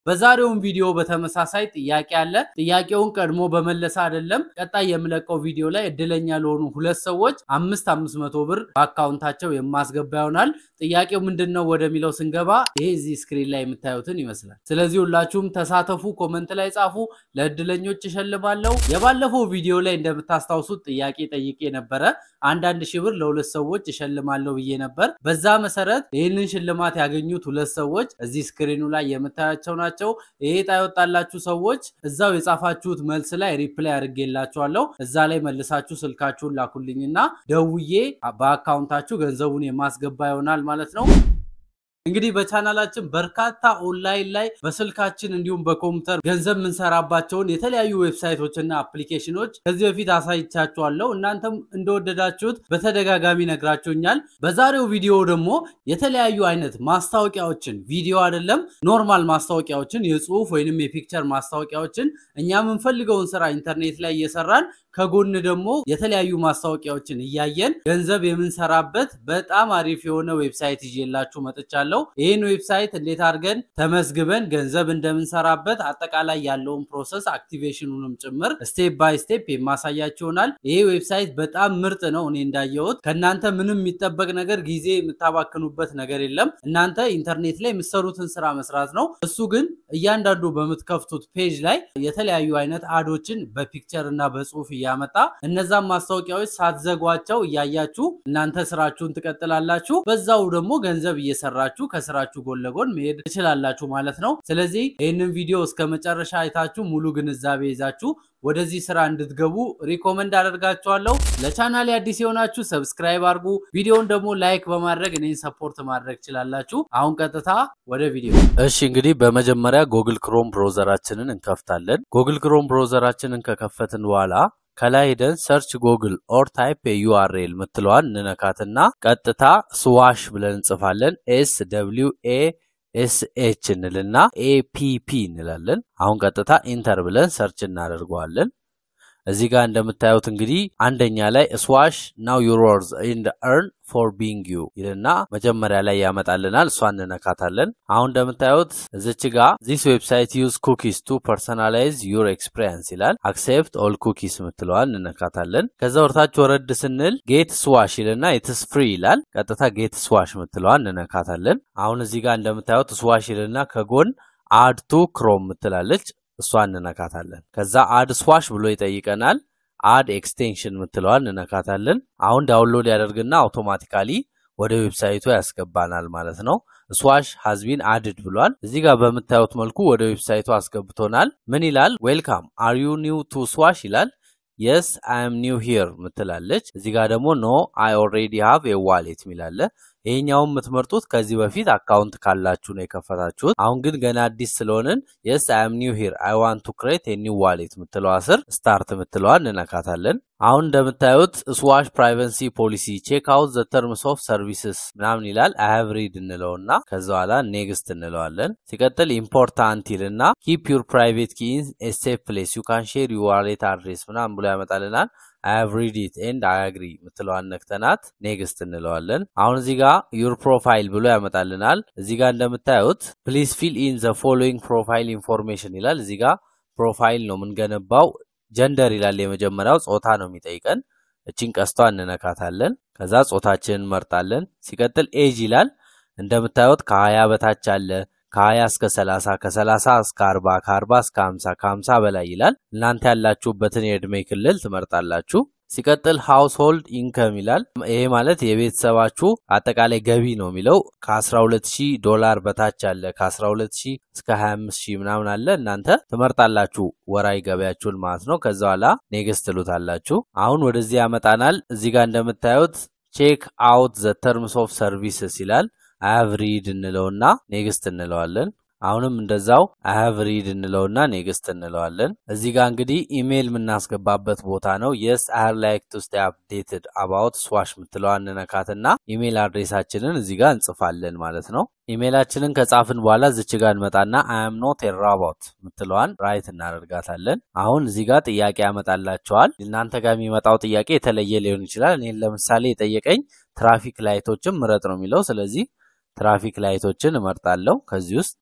በዛሬውን ቪዲዮ በተመሳሳይ ጥያቄ አለ። ጥያቄውን ቀድሞ በመለሰ አይደለም ቀጣይ የምለቀው ቪዲዮ ላይ እድለኛ ለሆኑ ሁለት ሰዎች አምስት አምስት መቶ ብር በአካውንታቸው የማስገባ ይሆናል። ጥያቄው ምንድን ነው ወደሚለው ስንገባ ይሄ እዚህ ስክሪን ላይ የምታዩትን ይመስላል። ስለዚህ ሁላችሁም ተሳተፉ፣ ኮመንት ላይ ጻፉ። ለእድለኞች እሸልማለሁ። የባለፈው ቪዲዮ ላይ እንደምታስታውሱት ጥያቄ ጠይቄ ነበረ። አንዳንድ ሺህ ብር ለሁለት ሰዎች እሸልማለሁ ብዬ ነበር። በዛ መሰረት ይህንን ሽልማት ያገኙት ሁለት ሰዎች እዚህ ስክሪኑ ላይ የምታያቸው ናቸው። ይሄ ዕጣ የወጣላችሁ ሰዎች እዛው የጻፋችሁት መልስ ላይ ሪፕላይ አድርጌላችኋለሁ። እዛ ላይ መልሳችሁ ስልካችሁን ላኩልኝና ደውዬ በአካውንታችሁ ገንዘቡን የማስገባ ይሆናል ማለት ነው። እንግዲህ በቻናላችን በርካታ ኦንላይን ላይ በስልካችን እንዲሁም በኮምፒውተር ገንዘብ የምንሰራባቸውን የተለያዩ ዌብሳይቶችና አፕሊኬሽኖች ከዚህ በፊት አሳይቻችኋለሁ። እናንተም እንደወደዳችሁት በተደጋጋሚ ነግራችሁኛል። በዛሬው ቪዲዮ ደግሞ የተለያዩ አይነት ማስታወቂያዎችን ቪዲዮ አይደለም ኖርማል ማስታወቂያዎችን የጽሁፍ ወይንም የፒክቸር ማስታወቂያዎችን እኛ የምንፈልገውን ስራ ኢንተርኔት ላይ እየሰራን ከጎን ደግሞ የተለያዩ ማስታወቂያዎችን እያየን ገንዘብ የምንሰራበት በጣም አሪፍ የሆነ ዌብሳይት ይዤላችሁ መጥቻለሁ። ይህን ዌብሳይት እንዴት አድርገን ተመዝግበን ገንዘብ እንደምንሰራበት አጠቃላይ ያለውን ፕሮሰስ አክቲቬሽኑንም ጭምር ስቴፕ ባይ ስቴፕ የማሳያችሁ ይሆናል። ይሄ ዌብሳይት በጣም ምርጥ ነው። እኔ እንዳየሁት ከእናንተ ምንም የሚጠበቅ ነገር ጊዜ የምታባክኑበት ነገር የለም። እናንተ ኢንተርኔት ላይ የምትሰሩትን ስራ መስራት ነው። እሱ ግን እያንዳንዱ በምትከፍቱት ፔጅ ላይ የተለያዩ አይነት አዶችን በፒክቸር እና በጽሁፍ እያመጣ እነዛን ማስታወቂያዎች ሳትዘጓቸው እያያችሁ እናንተ ስራችሁን ትቀጥላላችሁ። በዛው ደግሞ ገንዘብ እየሰራችሁ ከስራችሁ ጎን ለጎን መሄድ ትችላላችሁ ማለት ነው። ስለዚህ ይህንን ቪዲዮ እስከ መጨረሻ አይታችሁ ሙሉ ግንዛቤ ይዛችሁ ወደዚህ ስራ እንድትገቡ ሪኮመንድ አደርጋችኋለሁ። ለቻናሌ አዲስ የሆናችሁ ሰብስክራይብ አድርጉ። ቪዲዮውን ደግሞ ላይክ በማድረግ እኔን ሰፖርት ማድረግ ትችላላችሁ። አሁን ቀጥታ ወደ ቪዲዮ። እሺ እንግዲህ በመጀመሪያ ጎግል ክሮም ብሮዘራችንን እንከፍታለን። ጎግል ክሮም ብሮዘራችንን ከከፈትን በኋላ ከላይ ሄደን ሰርች ጎግል ኦር ታይፕ የዩአርኤል ምትለዋን እንነካትና ቀጥታ ስዋሽ ብለን እንጽፋለን። ኤስ ደብሊው ኤ ኤስ ኤች እንልና ኤፒፒ እንላለን። አሁን ቀጥታ ኢንተር ብለን ሰርች እናደርገዋለን። እዚህ ጋር እንደምታዩት እንግዲህ አንደኛ ላይ ስዋሽ ናው ዩር ወርዝ ኢንድ እርን ፎር ቢንግ ዩ ይልና መጀመሪያ ላይ ያመጣልናል። እሷ እንነካታለን። አሁን እንደምታዩት እዚች ጋ ዚስ ዌብሳይት ዩዝ ኩኪስ ቱ ፐርሰናላይዝ ዩር ኤክስፒሪየንስ ይላል። አክሴፕት ኦል ኩኪስ ምትለዋል እንነካታለን። ከዛ ወርታች ወረድ ስንል ጌት ስዋሽ ይልና ኢትስ ፍሪ ይላል። ቀጥታ ጌት ስዋሽ ምትለዋል እንነካታለን። አሁን እዚህ ጋር እንደምታዩት ስዋሽ ይልና ከጎን አድ ቱ ክሮም ምትላለች እሷ እንነካታለን። ከዛ አድ ስዋሽ ብሎ ይጠይቀናል። አድ ኤክስቴንሽን ምትለዋል እንነካታለን። አሁን ዳውንሎድ ያደርግና አውቶማቲካሊ ወደ ዌብሳይቱ ያስገባናል ማለት ነው። ስዋሽ ሃዝቢን አድድ ብሏል። እዚህ ጋር በምታዩት መልኩ ወደ ዌብሳይቱ አስገብቶናል። ምን ይላል? ዌልካም አር ዩ ኒው ቱ ስዋሽ ይላል። የስ አይም ኒው ሂር ምትላለች። እዚህ ጋር ደግሞ ኖ አይ ኦልሬዲ ሃቭ የዋሌት ሚላለ ይሄኛውን የምትመርጡት ከዚህ በፊት አካውንት ካላችሁ ነው የከፈታችሁት። አሁን ግን ገና አዲስ ስለሆንን የስ አይም ኒው ሂር አይ ዋንት ቱ ክሬት ኒው ዋሌት ምትለዋ ስር ስታርት ምትለዋ እንነካታለን። አሁን እንደምታዩት ስዋሽ ፕራይቨሲ ፖሊሲ ቼክ አውት ዘ ተርምስ ኦፍ ሰርቪስስ ምናምን ይላል። አይ ሃቭ ሪድ እንለውና ከዛ በኋላ ኔክስት እንለዋለን። ሲቀጥል ኢምፖርታንት ይልና ኪፕ ዩር ፕራይቬት ኪ ኢን ኤ ሴፍ ፕሌስ ዩ ካን ሼር ዩር ዋሌት አድሬስ ምናምን ብሎ ያመጣልናል። አይ ሃቭ ሪድ ኢት ኤንድ አይ አግሪ ምትለዋን ነክተናት ኔክስት እንለዋለን። አሁን እዚህ ጋር ዩር ፕሮፋይል ብሎ ያመጣልናል። እዚህ ጋር እንደምታዩት ፕሊዝ ፊል ኢን ዘ ፎሎዊንግ ፕሮፋይል ኢንፎርሜሽን ይላል። እዚህ ጋር ፕሮፋይል ነው የምንገነባው። ጀንደር ይላል የመጀመሪያው ጾታ ነው የሚጠይቀን። እችን ቀስቷ እንነካታለን። ከዛ ጾታችንን እንመርጣለን። ሲቀጥል ኤጅ ይላል። እንደምታዩት ከሀያ በታች አለ ከ20 እስከ 30 ከ30 እስከ 40 ከ40 እስከ 50 ከ50 በላይ ይላል። እናንተ ያላችሁበትን የዕድሜ ክልል ትመርጣላችሁ። ሲቀጥል ሃውስሆልድ ኢንከም ይላል። ይሄ ማለት የቤተሰባችሁ አጠቃላይ ገቢ ነው የሚለው ከ12000 ዶላር በታች አለ ከ12000 እስከ 25000 ምናምን አለ። እናንተ ትመርጣላችሁ ወራዊ ገበያችሁን ማለት ነው። ከዛ በኋላ ኔክስት ትሉታላችሁ። አሁን ወደዚህ ያመጣናል። እዚህ ጋር እንደምታዩት ቼክ አውት ዘ ተርምስ ኦፍ ሰርቪስስ ይላል። አያቭ ሪድ እንለውና ኔክስት እንለዋለን። አሁንም እንደዛው አያቭ ሪድ እንለውና ኔክስት እንለዋለን። እዚህ ጋር እንግዲህ ኢሜይል የምናስገባበት ቦታ ነው። የስ አር ላይክ ቱ ስቴይ አፕዴትድ አባውት ስዋሽ ምትለዋ እንነካትና ኢሜይል አድሬሳችንን እዚህ ጋር እንጽፋለን ማለት ነው። ኢሜይላችንን ከጻፍን በኋላ ዝች ጋር እንመጣና አም ኖት ራቦት ምትለዋን ራይት እናደርጋታለን። አሁን እዚህ ጋር ጥያቄ ያመጣላቸዋል። እናንተ ጋር የሚመጣው ጥያቄ የተለየ ሊሆን ይችላል። እኔን ለምሳሌ የጠየቀኝ ትራፊክ ላይቶችን ምረጥ ነው የሚለው። ስለዚህ ትራፊክ ላይቶችን እመርጣለሁ። ከዚህ ውስጥ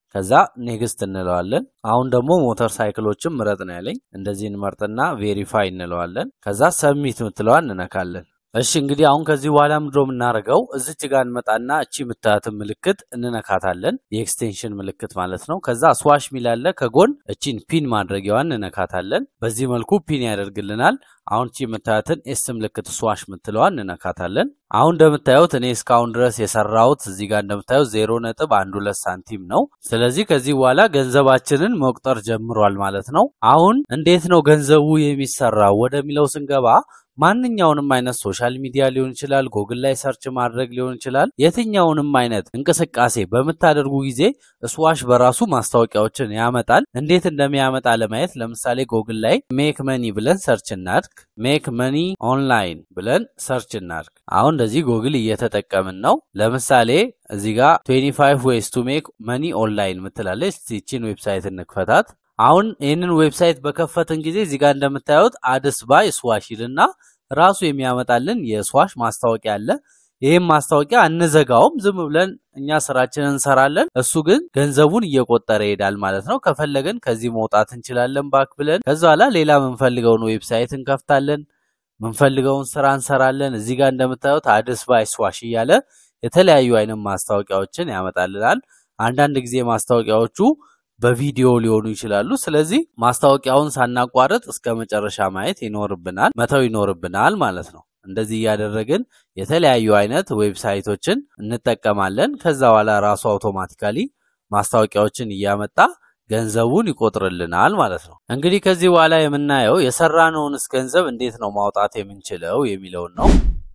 ከዛ ኔክስት እንለዋለን። አሁን ደግሞ ሞተር ሳይክሎችን ምረጥ ነው ያለኝ። እንደዚህ እንመርጥና ቬሪፋይ እንለዋለን። ከዛ ሰብሚት ምትለዋን እንነካለን። እሺ እንግዲህ አሁን ከዚህ በኋላ ምድሮ የምናደርገው እዚች ጋር እንመጣና እቺ የምታያትን ምልክት እንነካታለን። የኤክስቴንሽን ምልክት ማለት ነው። ከዛ ስዋሽ ሚላለ ከጎን እቺን ፒን ማድረጊያዋን እንነካታለን። በዚህ መልኩ ፒን ያደርግልናል። አሁን እቺ የምታዩትን ኤስ ምልክት ስዋሽ ምትለዋን እንነካታለን። አሁን እንደምታዩት እኔ እስካሁን ድረስ የሰራሁት እዚህ ጋር እንደምታዩት ዜሮ ነጥብ አንድ ሁለት ሳንቲም ነው። ስለዚህ ከዚህ በኋላ ገንዘባችንን መቁጠር ጀምሯል ማለት ነው። አሁን እንዴት ነው ገንዘቡ የሚሰራው ወደሚለው ስንገባ ማንኛውንም አይነት ሶሻል ሚዲያ ሊሆን ይችላል፣ ጎግል ላይ ሰርች ማድረግ ሊሆን ይችላል። የትኛውንም አይነት እንቅስቃሴ በምታደርጉ ጊዜ ስዋሽ በራሱ ማስታወቂያዎችን ያመጣል። እንዴት እንደሚያመጣ ለማየት ለምሳሌ ጎግል ላይ ሜክ መኒ ብለን ሰርች እናድርግ። ሜክ መኒ ኦንላይን ብለን ሰርች እናድርግ። አሁን እንደዚህ ጎግል እየተጠቀምን ነው። ለምሳሌ እዚህ ጋር 25 ዌይስ ቱ ሜክ መኒ ኦንላይን ምትላለች። ይቺን ዌብሳይት እንክፈታት። አሁን ይህንን ዌብሳይት በከፈትን ጊዜ እዚህ ጋር እንደምታዩት አድስ ባይ ስዋሽ ይልና ራሱ የሚያመጣልን የስዋሽ ማስታወቂያ አለ። ይህም ማስታወቂያ አንዘጋውም፣ ዝም ብለን እኛ ስራችንን እንሰራለን። እሱ ግን ገንዘቡን እየቆጠረ ይሄዳል ማለት ነው። ከፈለግን ከዚህ መውጣት እንችላለን ባክ ብለን። ከዛ በኋላ ሌላ የምንፈልገውን ዌብሳይት እንከፍታለን፣ የምንፈልገውን ስራ እንሰራለን። እዚህ ጋር እንደምታዩት አድስ ባይ ስዋሽ እያለ የተለያዩ አይነት ማስታወቂያዎችን ያመጣልናል። አንዳንድ ጊዜ ማስታወቂያዎቹ በቪዲዮ ሊሆኑ ይችላሉ። ስለዚህ ማስታወቂያውን ሳናቋርጥ እስከ መጨረሻ ማየት ይኖርብናል፣ መተው ይኖርብናል ማለት ነው። እንደዚህ እያደረግን የተለያዩ አይነት ዌብሳይቶችን እንጠቀማለን። ከዛ በኋላ ራሱ አውቶማቲካሊ ማስታወቂያዎችን እያመጣ ገንዘቡን ይቆጥርልናል ማለት ነው። እንግዲህ ከዚህ በኋላ የምናየው የሰራነውንስ ገንዘብ እንዴት ነው ማውጣት የምንችለው የሚለውን ነው።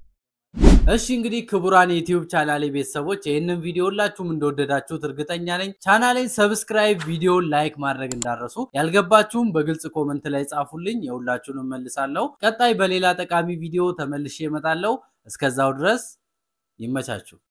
እሺ እንግዲህ ክቡራን የዩቲዩብ ቻናሌ ቤተሰቦች ይህንን ቪዲዮ ሁላችሁም እንደወደዳችሁት እርግጠኛ ነኝ። ቻናሌን ሰብስክራይብ፣ ቪዲዮን ላይክ ማድረግ እንዳረሱ፣ ያልገባችሁም በግልጽ ኮመንት ላይ ጻፉልኝ፣ የሁላችሁንም መልሳለሁ። ቀጣይ በሌላ ጠቃሚ ቪዲዮ ተመልሼ እመጣለሁ። እስከዛው ድረስ ይመቻችሁ።